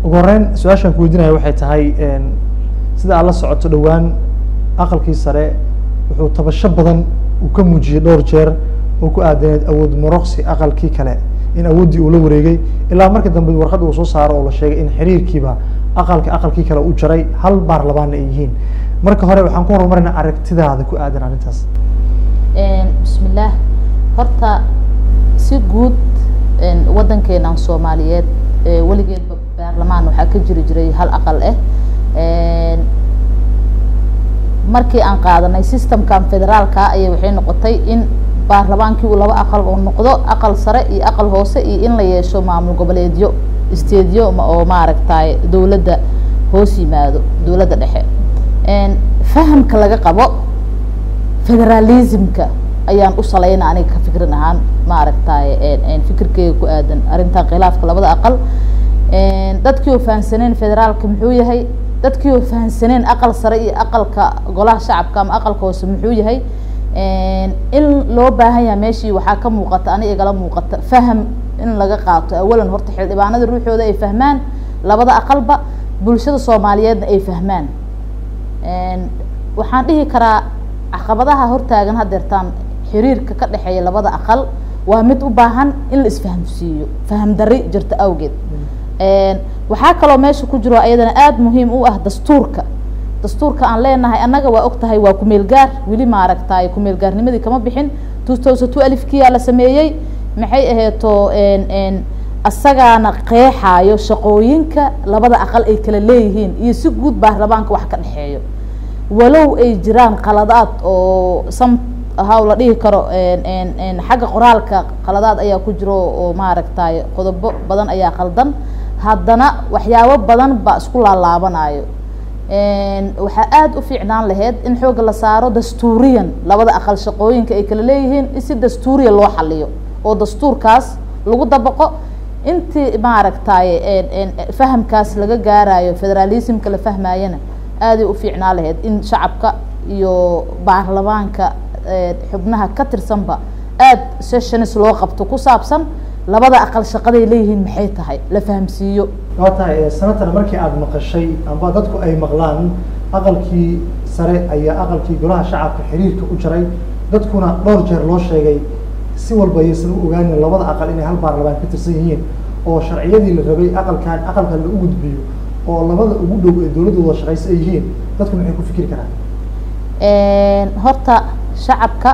ugu horeyn su-aashaan ku weydiinaya waxay tahay sida aad la socoto dhowaan aqalkii sare wuxuu tabasho badan uu ka muujiyey dhowr jeer oo ku aadaneed awood muroqsi aqalkii kale in awooddii uu la wareegay ilaa markii dambe warqad uu soo saaro oo la sheegay in xiriirkiiba aqalka aqalkii kale u jaray hal baarlamaanna ay yihiin marka hore waxaan ku horumarinaa aragtidaada ku aadan arrintaas bismillaah horta si guud waddankeenan soomaaliyeed weligeedba baarlamaan waxaa ka jiri jiray hal aqal ah markii aan qaadanay systemkan federaalka ayay waxay noqotay in baarlamaankii uu laba aqal oo noqdo aqal sare iyo aqal hoose iyo in la yeesho maamul goboleedyo stadiyo oo maaragtay dowladda hoos yimaado dowladda dhexe fahamka laga qabo federalismka ayaan u salayna aniga ka fikrin ahaan maaragtay fikirkeyga ku aadan arrintan khilaafka labada aqal dadkii oo fahamsaneen federaalka muxuu yahay dadkii oo fahamsaneen aqal sare iyo aqalka golaha shacabka ama aqalka hoose muxuu yahay in loo baahan yahay meeshii waxaa ka muuqata ani igala muuqata faham in laga qaato awalan horta xildhibaanada ruuxooda ay fahmaan labada aqalba bulshada soomaaliyeedna ay fahmaan waxaan dhihi karaa caqabadaha hortaagan hadeertaan xiriirka ka dhexeeya labada aqal waa mid u baahan in la isfahamsiiyo faham dari jirta awgeed waxaa kaloo meesha ku jiro ayadana aada muhiim u ah dastuurka dastuurka aan leenahay annaga waa og tahay waa kumeel gaar weli maaragtay kumeel gaarnimadii kama bixin two thousand two alifkiyaa la sameeyey maxay aheeto asagaana qeexaayo shaqooyinka labada aqal ay kala leeyihiin iyo si guud baarlamaanka wax ka dhexeeyo walow ay jiraan qaladaad oo sam haw la dhihi karo xagga qoraalka qaladaad ayaa ku jiro oo maaragtay qodobo badan ayaa qaldan haddana waxyaabo badan baa isku laalaabanayo waxaa aada u fiicnaan laheyd in xoogga la saaro dastuuriyan labada aqal shaqooyinka ay kala leeyihiin in si dastuuriya loo xaliyo oo dastuurkaas lagu dabaqo intii maaragtay fahamkaas laga gaarayo federalismka la fahmayana aaday u fiicnaan laheyd in shacabka iyo baarlamaanka xubnaha ka tirsanba aada sessions loo qabto ku saabsan labada aqal shaqaday leeyihiin maxay tahay la fahamsiiyo waa tahay sanatan markii aada maqashay amba dadku ay maqlaan aqalkii sare ayaa aqalkii golaha shacabka xiriirka u jaray dadkuna dhowr jeer loo sheegay si walba ayaysan u ogaanin labada aqal inay hal baarlamaan ka tirsan yihiin oo sharciyadii la rabay aqalkan aqalkan la u gudbiyo oo labada ugu dhow ee dowladda wada shaqaysa ay yihiin dadku maxay ku fikri karaan horta shacabka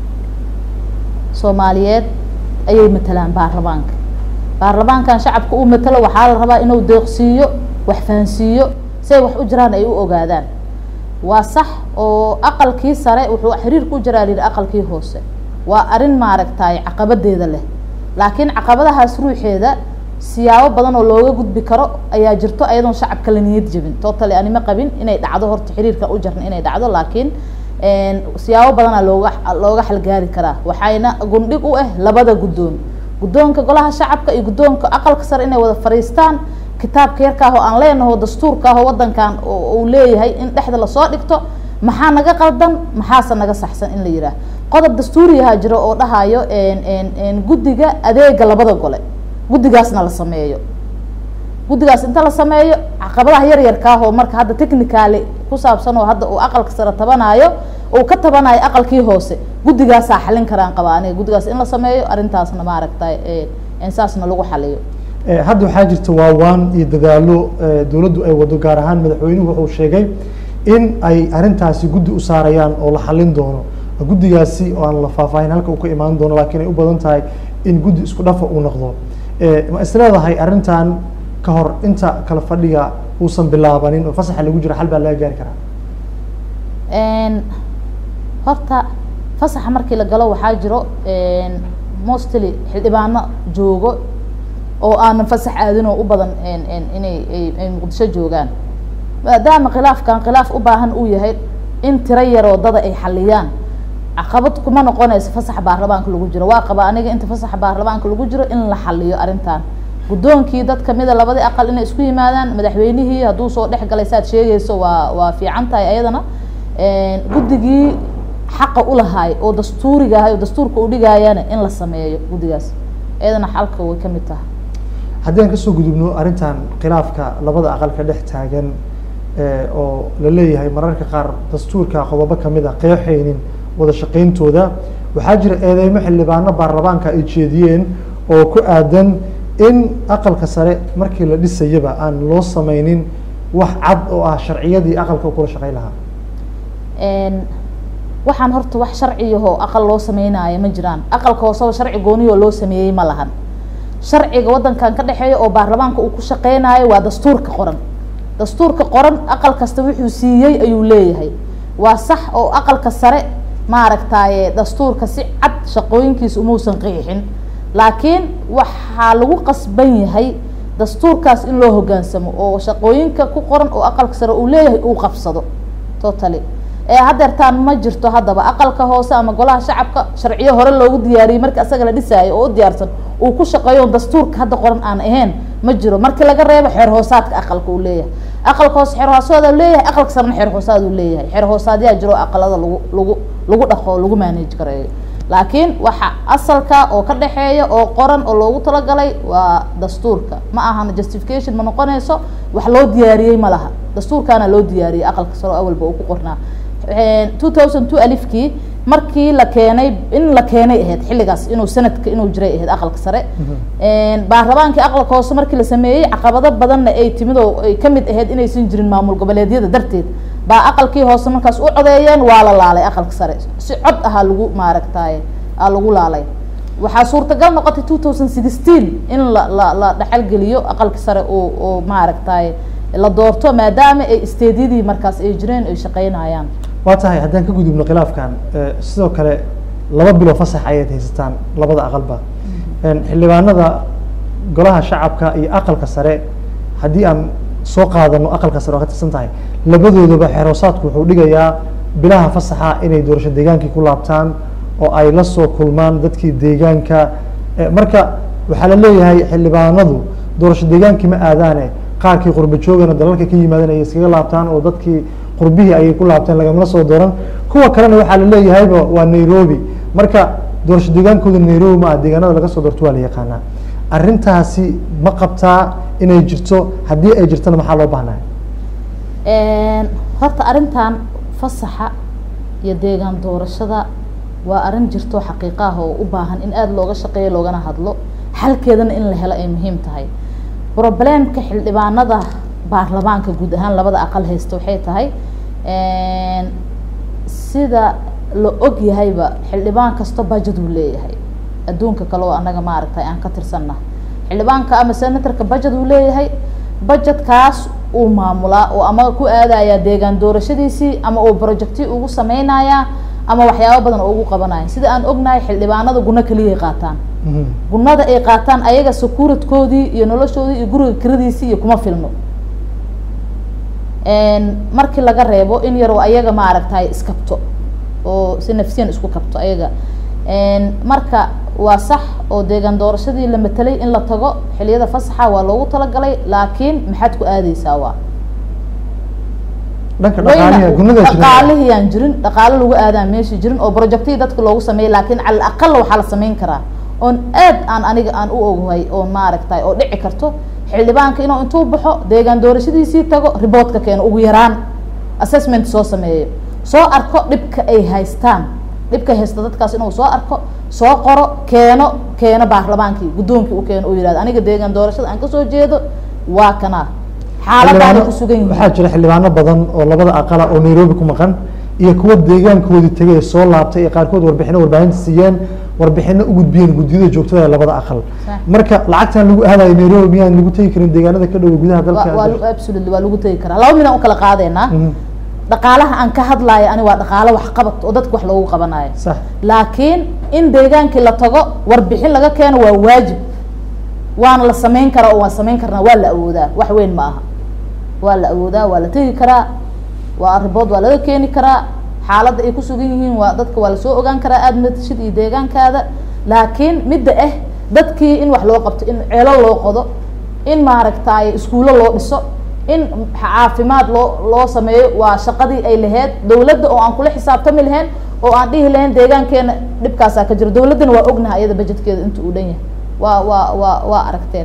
soomaaliyeed ayay matalaan baarlamaanka baarlamaankan shacabka uu matalo waxaa la rabaa inuu deeqsiiyo wax fahansiiyo si ay wax u jiraan ay u ogaadaan waa sax oo aqalkii sare wuxuu xiriirka u jiraa lihi aqalkii hoose waa arrin maaragtay caqabadeeda leh laakiin caqabadahaas ruuxeeda siyaabo badan oo looga gudbi karo ayaa jirto ayadoon shacabka la niyad jebin totally anima qabin inay dhacdo horta xiriirka u jarna inay dhacdo laakiin siyaabo badanaa looga looga xalgaari karaa waxayna gundhig u ah labada guddoon guddoonka golaha shacabka iyo guddoonka aqalka sare inay wada fadhiistaan kitaabka yarkaah oo aan leenaho dastuurka ah oo waddankan uu leeyahay in dhexda lasoo dhigto maxaa naga qaldan maxaase naga saxsan in la yidhaah qodob dastuuriyaha jiro oo dhahayo guddiga adeega labada gole guddigaasna la sameeyo guddigaas inta la sameeyo caqabadaha yar yarkaah oo marka hadda technicaly ku saabsan oo hadda uu aqalka sare tabanayo uu ka tabanayo aqalkii hoose guddigaasaa xalin karaan qabaa aniga guddigaas in la sameeyo arrintaasna maaragtay saasna lagu xaliyo hadda waxaa jirta waawaan iyo dadaalo dowladdu ay wado gaar ahaan madaxweynuhu wuxuu sheegay in ay arrintaasi guddi u saarayaan oo la xalin doono guddigaasi oo aan la faahfaahin halka uu ka imaan doono laakiin ay u badan tahay in guddi isku dhafa uu noqdo ma isleedahay arrintan ka hor inta kala fadhiga uusan bilaabanin oo fasaxa lagu jiro xal baa laga gaari karaa horta fasaxa markii la galo waxaa jiro mostly xildhibaano joogo oo aanan fasax aadin oo u badan inay ay muqdisho joogaan maadaama khilaafkan khilaaf u baahan uu yahay in tiro yaroo dada ay xaliyaan caqabad kuma noqonayso fasaxa baarlamaanka lagu jiro waa qaba aniga inta fasaxa baarlamaanka lagu jiro in la xaliyo arrintan guddoonkii dad kamida labadii aqal inay isku yimaadaan madaxweynihii hadduu soo dhex galay saad sheegayso waa waa fiican tahay ayadana guddigii xaqa ulahaay oo dastuuriga ahay oo dastuurka u dhigaayana in la sameeyo guddigaas ayadana xalka way kamid tahay haddii aan kasoo gudubno arrintan khilaafka labada aqal ka dhex taagan oo la leeyahay mararka qaar dastuurka qodobo kamid a qeexaynin wada shaqayntooda waxaa jira eedeymo xildhibaano baarlamaanka ay jeediyeen oo ku aadan in aqalka sare markii la dhisayaba aan loo sameynin wax cad oo ah sharciyadii aqalka u kula shaqeyn lahaa waxaan horta wax sharciyahoo aqal loo sameynaayo ma jiraan aqalka hooseba sharci gooniyoo loo sameeyey ma lahan sharciga waddankan ka dhexeeya oo baarlamaanka uu ku shaqeynayo waa dastuurka qoran dastuurka qoran aqal kasta wuxuu siiyey ayuu leeyahay waa sax oo aqalka sare maaragtaye dastuurka si cad shaqooyinkiisa umuusan qeexin laakiin waxaa lagu qasban yahay dastuurkaas in loo hogaansamo oo shaqooyinka ku qoran oo aqalka sare uu leeyahay uu qabsado totally ee hadeertaan ma jirto haddaba aqalka hoose ama golaha shacabka sharciyo hore loogu diyaariyey markii asaga la dhisaayo oo u diyaarsan uu ku shaqeeyo dastuurka hadda qoran aan ahayn ma jiro markii laga reebo xeer hoosaadka aqalka uu leeyahay aqalka hoose xeer hoosaad leeyahay aqalka sarena xeer hoosaad uu leeyahay xeer hoosaadyaa jiro aqalada lagu lagu lagu dhaqo lagu manage gareeyo laakiin waxa asalka oo ka dhexeeya oo qoran oo loogu talagalay waa dastuurka ma ahana justification ma noqonayso wax loo diyaariyey ma laha dastuurkaana loo diyaariyey aqalka sare awalba uu ku qornaa two thousand two alifkii markii la keenay in la keenay ahayd xilligaas inuu sanadka inuu jiray ahayd aqalka sare baarlamaankii aqalka hoose markii la sameeyey caqabado badanna ay timid oo ay kamid ahayd inaysan jirin maamul goboleedyada darteed baa aqalkii hoose markaas u codeeyeen waa la laalay aqalka sare si cod ahaa lagu maaragtaye aa lagu laalay waxaa suurtagal noqotay two thousand sixteen in la la la dhexalgeliyo aqalka sare oo oo maaragtaye la doorto maadaama ay isteedyadii markaas ay jireen ay shaqeynayaan waa tahay haddaan ka gudubno khilaafkan sidoo kale laba bilo fasax ayaad haysataan labada aqalba xildhibaanada golaha shacabka iyo aqalka sare haddii aan soo qaadano aqalka sare waa ka tirsan tahay labadoodaba xeroosaadku wuxuu dhigayaa bilaha fasaxa inay doorasho deegaankii ku laabtaan oo ay la soo kulmaan dadkii deegaanka marka waxaa la leeyahay xildhibaanadu doorasho deegaankii ma aadaane qaarkii qurba joogana dalalka ka yimaadeen ay iskaga laabtaan oo dadkii qurbihii ayay ku laabteen lagamala soo dooran kuwa kalena waxaa la leeyahayba waa nairobi marka doorasho deegaankooda nairobi ma ah deegaanada laga soo doorto waa la yaqaanaa arrintaasi ma qabtaa inay jirto haddii ay jirtona maxaa loo baahnaya horta arrintan fasaxa iyo deegaan doorashada waa arrin jirto xaqiiqa ah oo u baahan in aada looga shaqeeyo loogana hadlo xalkeedana in la helo ay muhiim tahay problemka xildhibaanada baarlamaanka guud ahaan labada aqal haysta waxay tahay sida la og yahayba xildhibaan kasta budget uu leeyahay adduunka kale oo anaga maaragtay aan ka tirsanna xildhibaanka ama senatorka budget uu leeyahay budgetkaas uu maamulaa oo ama ku aadaya deegaan doorashadiisii ama uu projecti ugu sameynayaa ama waxyaabo badan oo ugu qabanaya sida aan ognahay xildhibaanada guno keliyay qaataan gunada ay qaataan ayaga sakuuradkoodii iyo noloshoodii iyo guriga kiradiisii iyo kuma filno markii laga reebo in yaroo ayaga maaragtay iskabto oo si nafsiyan isku kabto ayaga marka waa sax oo deegaan doorashadii la matelay in la tago xiliyada fasaxa waa loogu talagalay laakiin maxaad ku aadeysaa waa dhanka dhaqaaliha gunada dhaqaalihii aan jirin dhaqaalo lagu aadaan meesha jirin oo projectihii dadka loogu sameeyay laakiin cala aqal waxaa la sameyn karaa oon aad aan aniga aan u oghay oo maaragtay oo dhici karto xildhibaanka inuu intuu baxo deegaan doorashadiisii tago riboortka keeno ugu yaraan assessment soo sameeyo soo arko dhibka ay haystaan dhibka haysta dadkaas inuu soo arko soo qoro keeno keeno baarlamaankii guddoonkii u keeno uu yihahdo aniga deegaan doorashada aan kasoo jeedo waa kanaa xaaladaana ku sugan yihiin waxaa jira xildhibaano badan oo labada aqala oo nairobi ku maqan iyo kuwa deegaankoodii tegay ee soo laabtay ee qaarkood warbixino warbaahinta siiyeen warbixino u gudbiyeen guddiyada joogtada ee labada aqal marka lacagtan lagu aadayo nairobi miyaan lagu tegi karin deegaanada ka dhow gudaha dalka waa absolutely waa lagu tegi karaa laba midaan u kala qaadeynaa dhaqaalaha aan ka hadlayo ani waa dhaqaalo waxqabad oo dadka wax loogu qabanayo sax laakiin in deegaankii la tago warbixin laga keeno waa waajib waana la sameyn karaa oo waan sameyn karnaa waa la awoodaa wax weyn ma aha waa la awoodaa waa la tegi karaa waa ribood waa laga keeni karaa xaaladda ay kusugan yihiin waa dadka waa lasoo ogaan karaa aada matashid iyo deegaankaada laakiin midda ah dadkii in wax loo qabto in ceelo loo qodo in maaragtay iskuulo loo dhiso in caafimaad loo loo sameeyo waa shaqadii ay lahayd dawladda oo aan kula xisaabtami lahayn oo aan dhihi lahayn deegaankeena dhibkaasaa ka jiro dawladdana waa ognaha iyada bajetkeeda inta uu dhan yahay waa waa waa waa aragteen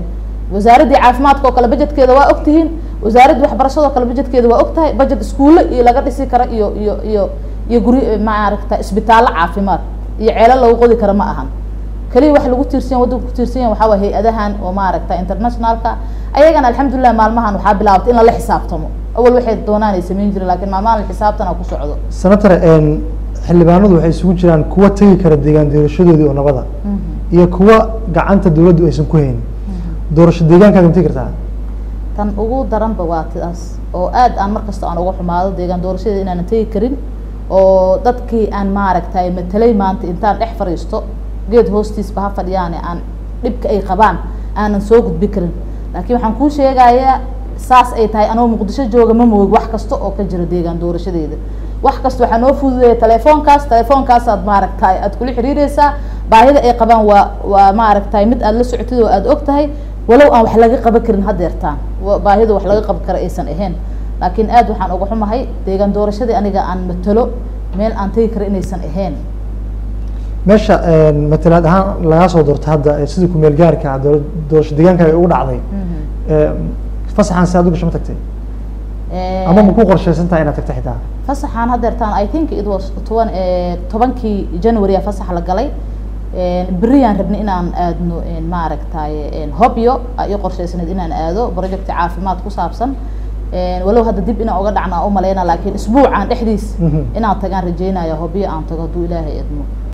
wasaaraddii caafimaadka oo kale bajetkeeda waa ogtihiin wasaaraddii waxbarashada oo kale bajetkeeda waa ogtahay bajet iskuulle iyo laga dhisi karo iyo iyo iyo iyo guri maaragta isbitaallo caafimaad iyo ceelo lagu qodi karo ma ahan keliya wax lagu tiirsan waddanka ku tiirsan yahay waxaa waa hay-adahan oo maaragta internationalka ayagana alxamdulilah maalmahan waxaa bilaabtay in lala xisaabtamo awal waxay doonaan ay samayn jireen lakin maalmahan xisaabtana ku socdo senator xildhibaanadu waxay isugu jiraan kuwa tegi kara deegaan doorashadoodii oo nabada iyo kuwa gacanta dawladdu aysan ku haynin doorasho deegaankaaga ma tegi kartaa tan ugu daranba waa tidaas oo aad aan markasta aan uga xumaado deegaan doorashadeeda inaanan tegi karin oo dadkii aan maaragtay matelay maanta intaan dhex fadhiisto geed hoostiisba ha fadhiyaane aan dhibka ay qabaan aanan soo gudbi karin laakiin waxaan kuu sheegayaa saas ay tahay anoo muqdisho jooga ma moog wax kasta oo ka jira deegaan doorashadeeda wax kasta waxaa noo fududeeya telefoonkaas telefoonkaas maaragtay aad kula xiriireysaa baahida ay qabaan waa waa maaragtay mid aad la socotid oo aad og tahay walow aan wax laga qaban karin hadeertaan baahida wax laga qaban kara aysan ahayn laakiin aad waxaan uga xumahay deegaan doorashadii aniga aan matalo meel aan tegi kara inaysan ahayn meesha matalaad ahaan lagaa soo doorto hadda sidii kumeel gaarka doo doorasho deegaankaaga ugu dhacday fasaxan si aad u gasho ma tagtay ama ma ku qorshaysan tahay inaad tagta xitaa fasaxaan hadeertaan i think it was toban tobankii january a fasax la galay beriyaan rabnay inaan aadno maaragtay hobyo iyo qorshaysanayd inaan aado project caafimaad ku saabsan walow hadda dib inaan uga dhacna umaleyna laakiin isbuucan dhexdiis inaan tagaan rajeynaya hobyo aan tago hadduu ilaahay idmo